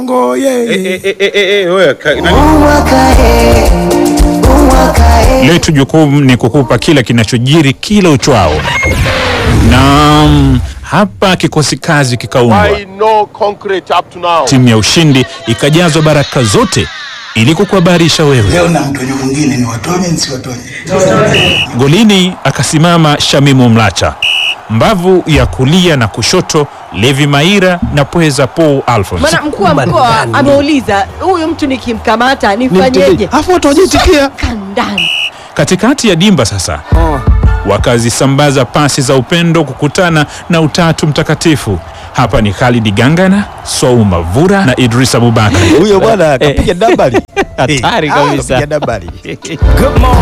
Ngo yeye. Eh, eh, eh, eh, eh, wewe, ka- nani? Letu jukumu ni kukupa kila kinachojiri kila uchwao, na mm, hapa kikosi kazi kikaundwa, Why no concrete up to now? timu ya ushindi ikajazwa baraka zote ili kukuhabarisha wewe. Leo na mtonyo mwingine ni watonye nsiwatonye. Golini akasimama Shamimu Mlacha, mbavu ya kulia na kushoto Levi Maira na pweza Paul Alphonse. Maana mkuu wa mkoa ameuliza huyu mtu nikimkamata nifanyeje? Afu watu wajitikia Kandani. Katikati ya dimba sasa wakazisambaza pasi za upendo kukutana na utatu mtakatifu. Hapa ni Khalid Gangana, Swau Mavura na Idris Abubakar. huyo bwana kapiga dabali Hatari Ah, kabisa. kapiga dabali